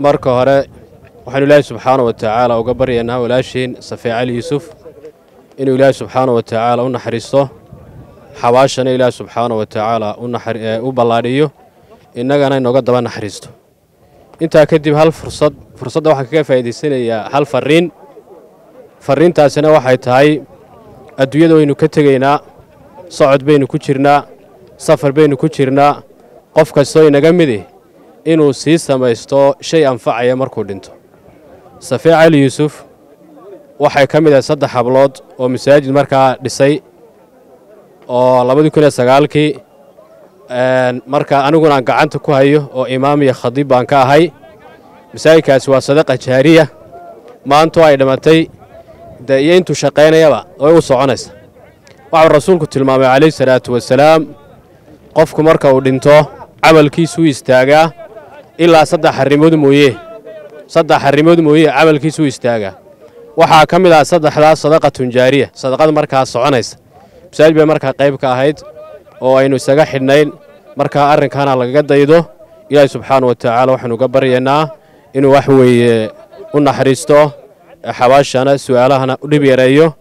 marka hore waxaanu ilaahay subxaana wa tacaala uga baryaynaa walaashiin safee cali yuusuf inuu ilaahay subxaana wa tacaala u naxariisto xabaashana ilaahay subxaana wa tacaala u ballaadhiyo innagana inooga daba naxariisto intaa kadib hal fursad fursadda waxaan kaga faa'iidaysanayaa hal farriin farriintaasina waxay tahay adduunyada waynu ka tegaynaa socod baynu ku jirnaa safar baynu ku jirnaa qof kastoo inaga midi inuu sii samaysto shay anfacaya markuu dhinto safee cali yuusuf waxay ka mid ahay saddex hablood oo masaajid markaa dhisay oo labadii kun iyo sagaalkii marka aniguna aan gacanta ku hayo oo imaam iyo khadiib baan ka ahay masaajidkaasi waa sadaqa jaariya maantu ay dhimatay dee iyo intuu shaqaynayaba way u soconaysa waxuu rasuulku tilmaamay calayhi salaatu wasalaam qofku marka uu dhinto camalkiisuu istaagaa ilaa saddex arrimood mooye saddex arrimood mooye camalkiisuu istaagaa waxaa ka mid ah saddexdaas sadaqatun jaariya sadaqada markaa soconaysa masaajid bay markaa qayb ka ahayd oo aynu isaga xidhnayn markaa arrinkaana lagaga daydo ilaahi subxaana wa tacaala waxaanu uga baryaynaa inuu wax weeye u naxariisto xabaashana su'aalahana u dhib yareeyo